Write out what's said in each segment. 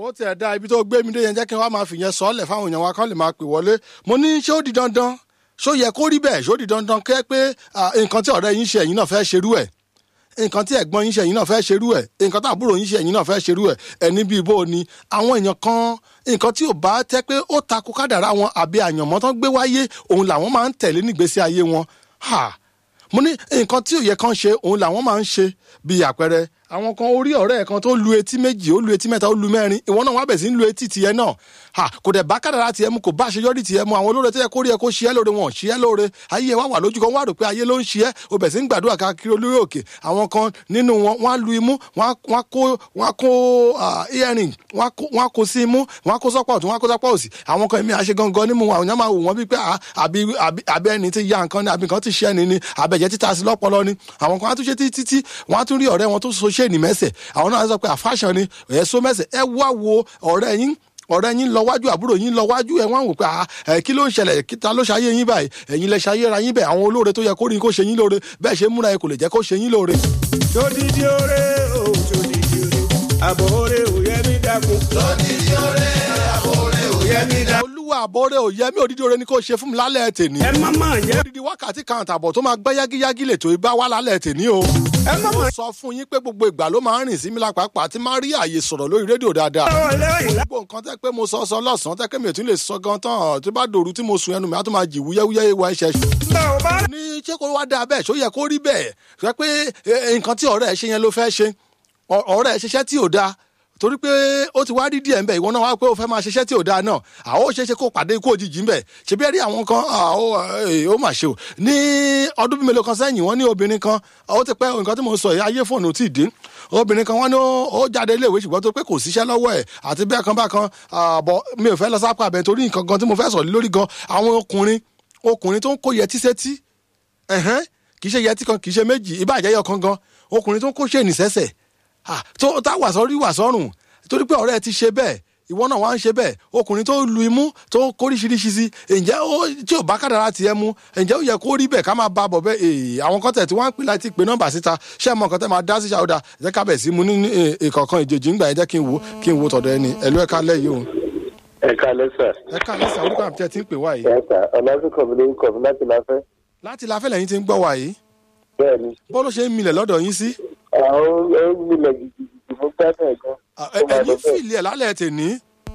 ó tiẹ̀ da ibi tó gbé mi dé yẹn jẹ́ kí n wá máa fìyẹn sọ́ọ̀lẹ̀ fáwọn èèyàn wa kán lè máa pè wọlé mo ní ṣé ó di dandan ṣó yẹ kó rí bẹ́ẹ̀ ṣó di dandan kẹ́ pé nǹkan tí ọ̀rẹ́ yín ṣe ẹ̀yin náà fẹ́ ṣerú ẹ̀ nǹkan tí ẹ̀gbọ́n yín ṣe ẹ̀yin náà fẹ́ ṣerú ẹ̀ nǹkan tí àbúrò yín ṣe ẹ̀yin náà fẹ́ ṣerú ẹ̀ ẹni bíi bó ni àwọn èèyàn kan nǹkan tí ò bá tẹ́ pé ó takò kádàrá wọn àbí àyànmọ́ tán gbé wáyé òun làwọn máa ń tẹ̀lé nígbésí ayé wọn mo ní nǹkan tí ò yẹ kán ṣe òun làwọn máa ń ṣe bíi àpẹẹrẹ àwọn kan orí ọ̀rẹ́ ẹ̀ kan tó lu etí méjì ó lu etí mẹ́ta ó lu mẹ́rin ìwọ náà wá bẹ̀ sí ń lu etí tiẹ̀ náà ha kò dẹ̀ bá kádàrá tiẹ̀ mu kò bá àṣeyọrí tiẹ̀ mu àwọn olóore tó yẹ kó rí ẹ kó ṣe ẹ́ lóore wọn ò ṣe ẹ́ lóore ayé ẹ wá wà lójú kan wá rò pé ayé ló ń ṣe ẹ́ o bẹ̀ sí ń gbàdúrà káàkiri olórí òkè àwọn kan nínú wọn wọ́n á lu imú wọ́n á kó wọ́n á kó earring wọ́n á kó sí imú wọ́n á kó sọ́pọ̀ ọ̀tún wọ́n á kó sọ́pọ̀ òsì àwọn kan èmi àṣe gangan nímú àwọn èèyàn máa wò wọ́n bíi pé àbí ẹni tí ya nǹkan ni àbí nǹkan ti ṣẹ́ ni ni àbẹ̀jẹ̀ títa sí lọ́pọlọ ni àwọn kan á tún ṣe títí tí wọ́n á tún rí ọ̀rẹ́ wọn tó so ṣé ní mẹ́sẹ̀ àwọn náà sọ pé àfáṣọ ni ẹ̀ so mẹ́sẹ̀ ẹ wá wo ọ̀rẹ́ yín ọ̀rẹ́ yín lọ wájú àbúrò yín lọ wájú ẹ̀ wọ́n wò pé ẹ kí ló ń ṣẹlẹ̀ kíta ló ṣayé yín báyìí ẹ̀yin lẹ ṣayé ra yín bẹ́ẹ̀ àwọn olóore tó yẹ kó rí kó ṣe yín lóore bẹ́ẹ̀ ṣe múra ẹ kò lè jẹ́ kó ṣe yín lóore. sódìdí oore o sódìdí oore àbọ̀ oore ò yẹ mí dákun. sódìdí oore àbọ̀ oore ò yẹ mí dákun. olúwa àbọ̀rẹ́ ò yẹ mí òdìdí oore ni kò ṣe fún mi lálẹ́ tèní. ẹ má má yẹ. odidi wákàtí kan àtàbọ̀ tó máa gbá yágíyágí lè tó ibà wá lálẹ́ tèní o. ẹ má má. mo sọ fún yín pé gbogbo ìgbà ló máa ń rìn sí mi lápapọ̀ àti máa rí àyè sọ̀rọ̀ lórí rédíò dáadáa. gbogbo nǹkan tẹ́ pé mo sọ sọ lọ́sàn-án tẹ́ pé mi ò tún lè sọ gan tán tó bá dòru tí mo sun ẹnu mi á tún máa jì wúyẹ́wúyẹ́ ìwà ẹ̀ṣẹ̀ ní ṣé kó wá dáa bẹ́ẹ̀ ṣó yẹ kó rí bẹ́ẹ̀ sọ pé nǹkan tí ọ̀rẹ́ ẹ̀ ṣe yẹn ló fẹ́ ṣe ọ̀rẹ́ ẹ̀ ṣiṣẹ́ tí ò dáa torí pé ó ti wá rí díẹ̀ ńbẹ̀ ìwọ náà wá pé ó fẹ́ máa ṣiṣẹ́ tí ò dáa náà àwọn ò ṣeé ṣe kó pàdé ikú òjijì ńbẹ̀ ṣe bí ẹ rí àwọn kan ó mà ṣe o ní ọdún bíi mélòó kan sẹ́yìn wọ́n ní obìnrin kan ó ti pẹ́ nǹkan tí mo sọ yìí ayé fóònù tí ì dín obìnrin kan wọ́n ní ó jáde iléèwé ṣùgbọ́n tó pé kò síṣẹ́ lọ́wọ́ ẹ̀ àti bẹ́ẹ̀ kan bá kan bọ̀ mi ò fẹ́ lọ sápá abẹ torí nǹkan gan tí mo fẹ́ sọ lórí gan àwọn ọkùnrin ọkùnrin tó ń kó yẹtí sétí kì í ṣe yẹtí kan kì í ṣe méjì ìbàjẹ́ yọ kan gan ọkùnrin tó ń kó ṣe ìnìṣẹ́sẹ̀ tó tá wàsọ rí wàsọrùn torí pé ọ̀rẹ́ ti ṣe bẹ́ẹ̀ ìwọ náà wá ń ṣe bẹ́ẹ̀ ọkùnrin tó lu imú tó kóríṣiríṣi sí ǹjẹ́ ó tí ò bá kádàrá tiẹ̀ mú ǹjẹ́ ó yẹ kó rí bẹ́ẹ̀ ká máa bá bọ̀ bẹ́ẹ̀ èè àwọn kan tẹ̀ tí wọ́n ń pè láti pè nọ́mbà síta ṣé ẹ̀ mọ̀ nǹkan tẹ́ máa dá sí ṣàwọ́dà ẹ̀jẹ̀ ká bẹ̀ sí mu ní ìkọ̀kan ìjèjì ńgbà ẹ̀jẹ̀ kí n wo kí n wo tọ̀dọ̀ ẹni ẹ̀lú ẹ̀ka lẹ́yìn o. ẹ̀ka lẹ́sà. ẹ̀ka lẹ́sà orúkọ àmì tẹ́ ti ń pè wá yìí. ẹ̀ka ọ̀làsùnkọ̀ mi lórúkọ mi láti láfẹ́. láti láfẹ́ lẹ́yìn ti ń gbọ́ wá yìí. bẹ́ẹ̀ni. bó ló ṣe ń milẹ̀ lọ́dọ̀ yín sí. àwọn ẹ̀ ń milẹ̀ gidigidi mo gbádùn ẹ̀ gan. ẹ̀yin fìlì ẹ̀ lálẹ́ tèní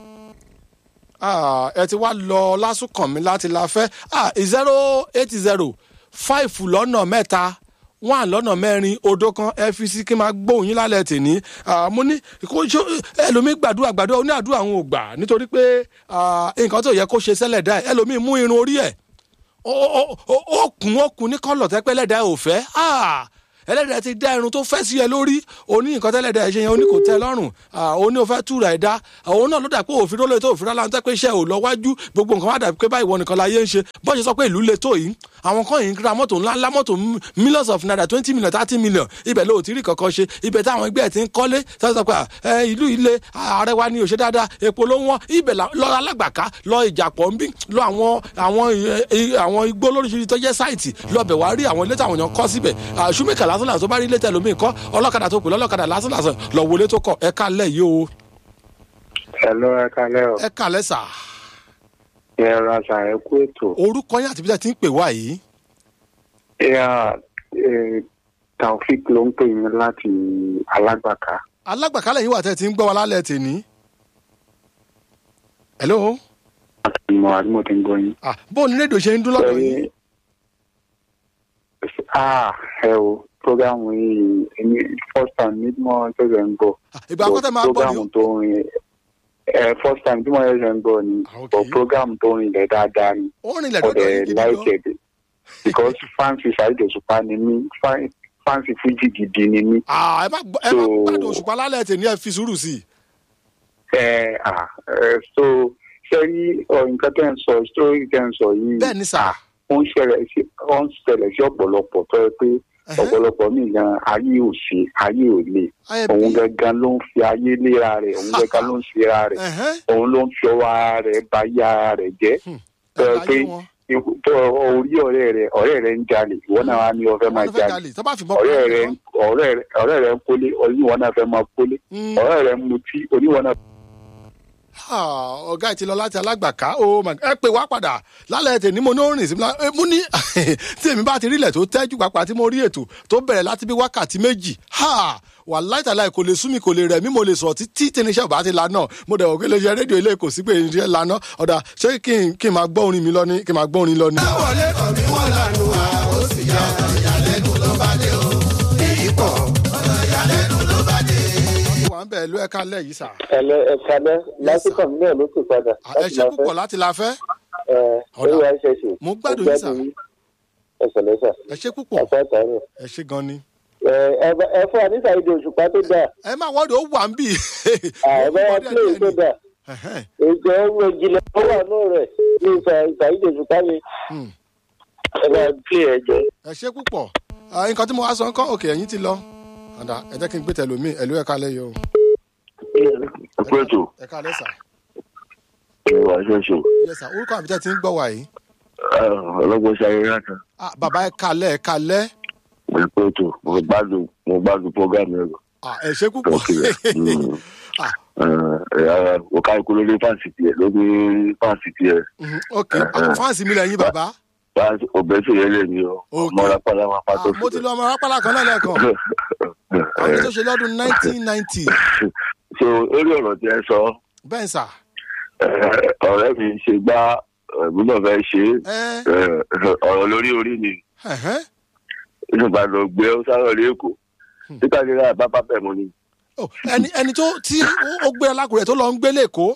ẹ ti wá lọ lásùkàn mi láti la fẹ́ zero eight zero five lọ́nà mẹ́ta one lọ́nà mẹ́rin odò kan ẹ fi sí kí n máa gbóhùn yín lálẹ́ tèní mo ní ẹlòmíì gbàdúrà gbàdúrà ó ní àdúrà àwọn ò gbà nítorí pé nǹkan tó yẹ kó ṣe sẹ́lẹ̀ dá ẹ ẹlòmíì mú irun orí ẹ̀ ó kún ó kún ní kọ́lọ̀ tẹ́pẹ́ lẹ́dà ẹ̀ ò fẹ́ ẹlẹ́dàá ti dá irun tó fẹ́ sí ẹ lórí òní nǹkan tẹ́lẹ̀dàá ẹ ṣe yẹn òní kò tẹ́ lọ́rùn òní ò fẹ́ túra ẹ̀ dá òun náà ló dà pé òfin rólé tó òfin rálá ń tẹ́ pé iṣẹ́ ò lọ wájú gbogbo nǹkan wá dà pé báyìí wọ nìkan láyé ń ṣe bọ́n ṣe sọ pé ìlú le tó yìí àwọn kan yìí ń ra mọ́tò ńlá ńlá mọ́tò millions of naira twenty million thirty million ibẹ̀ ló ti rí kankan ṣe ibẹ̀ táwọn ẹgbẹ́ ẹ̀ ti ń kọ́lé sọ pé ìlú ilé ààrẹ wa ni ò ṣe dáadáa epo ló wọ́n ibẹ̀ lọ alágbàká lọ ìjàpọ̀ ń bí lọ àwọn àwọn àwọn igbó lóríṣiríṣi tó jẹ́ sáìtì lọ́bẹ̀ wá rí àwọn ilé táwọn èèyàn kọ́ síbẹ̀ ṣùmíkà lásán làásán bá rí ilé tẹ̀lé omi kọ́ ọlọ́kadà tó pè lọ́lọ́kadà lásán lásán lọ wọlé tó kọ ẹ kálẹ̀ yìí o. Hello, ẹ kálẹ̀ o. ẹ kálẹ̀ sà. ẹ ra sà ẹ kú ètò. orúkọ yín àti bí wọ́n ti ń pè wá yìí. ìyá taofik ló ń pè mí láti alágbàká. alágbàká lẹ́yìn wà tẹ́ ti ń gbọ́ wa lálẹ́ tèní. hello. àti mo àdúgbò tí ń gbọ́ yín. ah bó o ní rédíò ṣe ń dún lọ́dọ̀ yín. ah ẹ o programu yìí èmi first time ní mo ṣẹ̀ṣẹ̀ ń gbọ́. ìgbà àkọ́tẹ́ máa gbọ́ ni o. programu tó ń rin ẹ first time tí mo ṣẹ̀ṣẹ̀ ń gbọ́ ni but programu tó ń rinlẹ̀ dáadáa ni. ó rìnlẹ̀ lọ́dọ̀ yín gidi gan. like it because fancy Saheed Òṣùpá ni mí fancy Fuji gidi ni mí. ẹ má gbádùn Òṣùpá lálẹ́ tèmi ẹ fi sùúrù sí i. ẹ ah so ṣe rí nǹkan tẹ́ ń sọ story tẹ́ ń sọ yìí. bẹ́ẹ̀ ni sà. ó ń ṣẹlẹ̀ sí ó ń ṣẹlẹ̀ sí ọ̀pọ̀lọpọ̀ tó yẹ pé ọ̀pọ̀lọpọ̀ mi gan ayé ò ṣe ayé ò le òun gangan ló ń fi ayé léra rẹ̀ òun gangan ló ń ṣe ara rẹ̀ òun ló ń fi ọwọ́ ara rẹ̀ bà ayé ara rẹ̀ jẹ́ tó yẹ pé tó orí ọ̀rẹ́ rẹ̀ ọ̀rẹ́ rẹ̀ ń jalè ìwọ náà wá ní ọ̀fẹ́ máa jalè ọ̀rẹ́ rẹ̀ ọ̀rẹ́ rẹ̀ ń kólé oníwọ náà fẹ́ máa kólé ọ̀rẹ́ rẹ̀ ń mutí oníwọ náà ọ̀gá ẹ̀ ti lọ láti alágbàká oh my ẹ pè wá padà lálẹ́ tèmi mo ní ó rìn sí mo ní tí èmi bá ti rí ilẹ̀ tó tẹ́jú pàápàá tí mo rí ètò tó bẹ̀rẹ̀ láti bí wákàtí méjì wà láìtàláì kò lè sú mi kò lè rẹ̀ mí mo lè sọ títí tẹniṣẹ́ bá ti lanà mo dẹ̀ wò pé iléeṣẹ́ rédíò ilé kò sí pé iṣẹ́ lanà ọ̀dà ṣé kí n kí n máa gbọ́ orin mi lọ ní kí n máa gbọ́ orin lọ ní. wọlé kàn mí wọ́n lànà wá ó sì yá ọ̀rọ̀ ìyàlẹ́nu ló bá dé o èyí pọ̀ ọ̀rọ̀ ìyàlẹ́nu ló bá dé. wà ń bẹ̀ ló ẹ̀ka lẹ̀ yìí sà. ẹlẹ ẹka lẹ lásìkò mi náà ló ti padà. ẹ ṣe púpọ̀ láti la fẹ́. ẹ Ọ̀dà. ẹ wá ṣe ṣe. Mo gbádùn yín, sà. ẹ sọlẹ sà. ẹ ṣe púpọ̀ àpá àtàrọ. ẹ ṣe gan ni. ẹ ẹ bá- ẹ fún àníṣà ìdè òṣùpá tó dáa. ẹ má wọ́ọ̀dù ó wà ń bì. ẹ bá wá pílé tó dáa. ìjọ ohun ìjìnlẹ̀ tó wà náà rẹ̀ ní ìfà ìfà ìdè òṣùpá mi. Hmm. ẹ bá pílé ẹ jẹ. ẹ ṣe púpọ̀ Ah, nǹkan tí mo wá sọ ń kọ́ òkè ẹ̀yìn ti lọ. ọ̀dà ẹ jẹ́ kí n gbé tẹ̀lómi ẹ̀lú ẹ̀ka lẹ́yìn o. ẹkú ètò ẹ̀ka lẹ́sà. ìwà ṣoṣo yẹsà orúkọ àbí tẹ́ ti ń gbọ́ wà yìí. ọlọ́gbọ́n ṣayé rákan Ah, bàbá ẹ̀ka lẹ́ ẹ̀ka lẹ́. ẹkú ètò mo gbádùn mo gbádùn program ẹ̀rọ Ah, ẹ ṣe púpọ̀. Thank you. Ah, ọ̀ka ikú lórí fásitì ẹ̀ lórí fásitì ẹ̀ mhm, ok àwọn fáǹsì mi lẹ́yìn bàbá. òbẹ́sẹ̀ yẹn lè ní ọ Ok. ọmọ rápálá máa pa Ah, tó mo ti lọ ọmọ rápálá kan náà lẹ́ẹ̀kan. àwọn tó ṣe lọ́dún nineteen ninety. so lórí ọ̀rọ̀ tí ẹ sọ bẹ́ẹ̀ sà. eh, ọ̀rẹ́ mi ṣe gbá ẹ̀mí náà fẹ́ ṣe ẹ é ọ̀rọ̀ lórí orí ni ẹ̀hẹ́n. nígbà tó gbé ó sáré ní èkó títà nílẹ̀ àbábá bẹ̀ mọ́ ni Oh, ẹni ẹni tó tí ó- ó gbé alákùrẹ́ tó lọ ń gbé lẹ́kọ̀ọ́.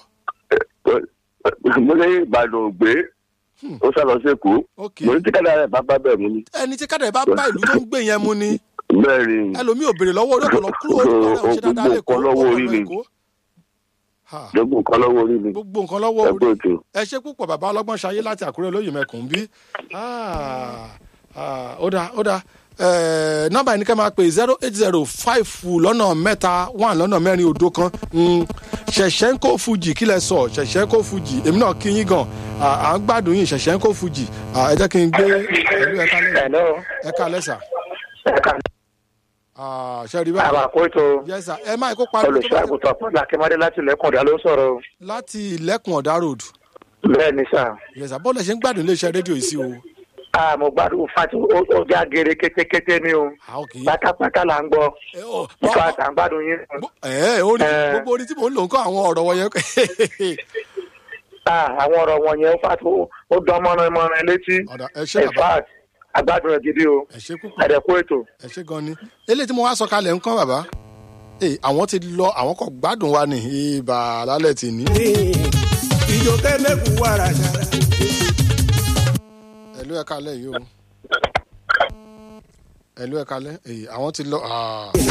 mo ní ìbàdàn gbé ó sá lọ sí èkó ok mo ní títà nílẹ̀ àbábá bẹ̀ mọ́ ni ẹni tí kádà bá bá ìlú tó ń gbé yẹn mu ni bẹ́ẹ̀ ni ẹlòmíì ò béèrè lọ́wọ́ orí ọ̀pọ̀lọ́ kúrò orúkọ rẹ̀ ò ṣe dáadáa Gbogbo lẹ́kọ̀ọ́ nǹkan lọ́wọ́ orí ọ̀pọ̀ ni. Èkó. Ha, gbogbo nǹkan lọ́wọ́ orí ni gbogbo nǹkan lọ́wọ́ ẹgbẹ́ orí ètò ẹ ṣe púpọ̀ bàbá ọlọ́gbọ́n ṣayé láti àkúrẹ́ olóyè mẹ́kùn bí Ah, ah, ó dáa ó dáa Eh, nọ́mbà yìí ni ká máa pè zero eight zero five lọ́nà mẹ́ta one lọ́nà mẹ́rin òdo kan Mm, ṣẹ̀ṣẹ̀ ń kó fujì kí lẹ sọ ṣẹ̀ṣẹ̀ ń kó fujì èmi náà kí yín gan Ah, à ń gbádùn yín ṣẹ̀ṣẹ̀ ń kó fujì Ah, ẹ jẹ́ kí n gbé ẹ̀lú ẹ̀ka lẹ́sà hello. ẹ̀ka lẹ́sà ẹ̀ka ṣe rí báyìí àbàkóso yes sir ẹ máa kó pariwo tó bá ti- olùṣọ́àgùtàn fún làkèmọ́dé láti lẹ́kọ̀ọ́dá ló sọ̀rọ̀. láti ilẹ̀kùn ọ̀dà road bẹ́ẹ̀ ni sà. yes sir bọ́ọ̀lù ẹ̀ ṣe ń gbádùn iléeṣẹ́ rédíò yìí sí o Ah, mo gbádùn fati ó já gèrè kétékété ni o Ah, ok. pátápátá là ń gbọ́ ẹ ọ nípa àtàǹgbádùn yín. ẹ orí Eh. gbogbo orí tí mò ń lò ń kọ́ àwọn ọ̀rọ̀ wọ̀nyẹn Ah, àwọn ọ̀rọ̀ wọ̀nyẹn fati ó dán mọ́rin mọ́rin létí. ọ̀dà ẹ ṣe in bàbá fact àgbádùn rẹ̀ gidi o ẹ ṣe púpọ̀ ẹ̀dẹ̀kú ètò. ẹ ṣe gan ni eléyìí tí mo wá sọ kalẹ̀ ń kọ́ bàbá ee àwọn ti lọ àwọn kò gbádùn wa ní ibà lálẹ́ tì ní. ìjòkè mẹ́kù wàrà ṣàrà. ẹ̀lú ẹ̀ka lẹ̀ yìí o ẹ̀lú ẹ̀ka lẹ̀ ee àwọn ti lọ. ah.